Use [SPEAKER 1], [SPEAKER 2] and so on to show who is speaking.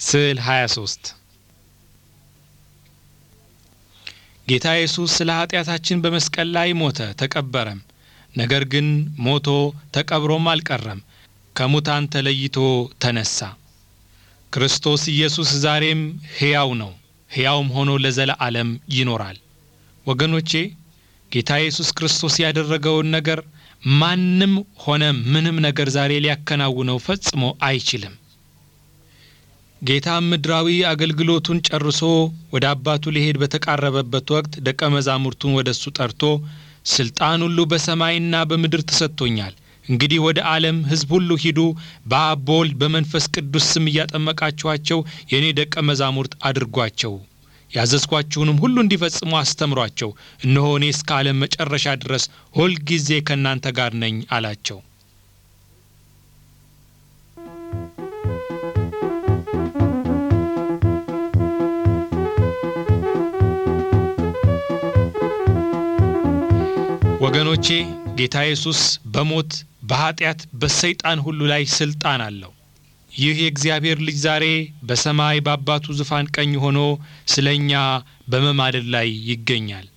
[SPEAKER 1] ስዕል 23 ጌታ ኢየሱስ ስለ ኃጢአታችን በመስቀል ላይ ሞተ፣ ተቀበረም። ነገር ግን ሞቶ ተቀብሮም አልቀረም፣ ከሙታን ተለይቶ ተነሳ። ክርስቶስ ኢየሱስ ዛሬም ሕያው ነው፣ ሕያውም ሆኖ ለዘለዓለም ይኖራል። ወገኖቼ ጌታ ኢየሱስ ክርስቶስ ያደረገውን ነገር ማንም ሆነ ምንም ነገር ዛሬ ሊያከናውነው ፈጽሞ አይችልም። ጌታ ምድራዊ አገልግሎቱን ጨርሶ ወደ አባቱ ሊሄድ በተቃረበበት ወቅት ደቀ መዛሙርቱን ወደ እሱ ጠርቶ ስልጣን ሁሉ በሰማይና በምድር ተሰጥቶኛል፣ እንግዲህ ወደ ዓለም ሕዝብ ሁሉ ሂዱ፣ በአብ በወልድ በመንፈስ ቅዱስ ስም እያጠመቃችኋቸው የእኔ ደቀ መዛሙርት አድርጓቸው፣ ያዘዝኳችሁንም ሁሉ እንዲፈጽሙ አስተምሯቸው፣ እነሆ እኔ እስከ ዓለም መጨረሻ ድረስ ሁልጊዜ ከእናንተ ጋር ነኝ አላቸው። ወገኖቼ ጌታ ኢየሱስ በሞት በኃጢአት በሰይጣን ሁሉ ላይ ስልጣን አለው። ይህ የእግዚአብሔር ልጅ ዛሬ በሰማይ በአባቱ ዙፋን ቀኝ ሆኖ ስለ እኛ በመማለድ ላይ ይገኛል።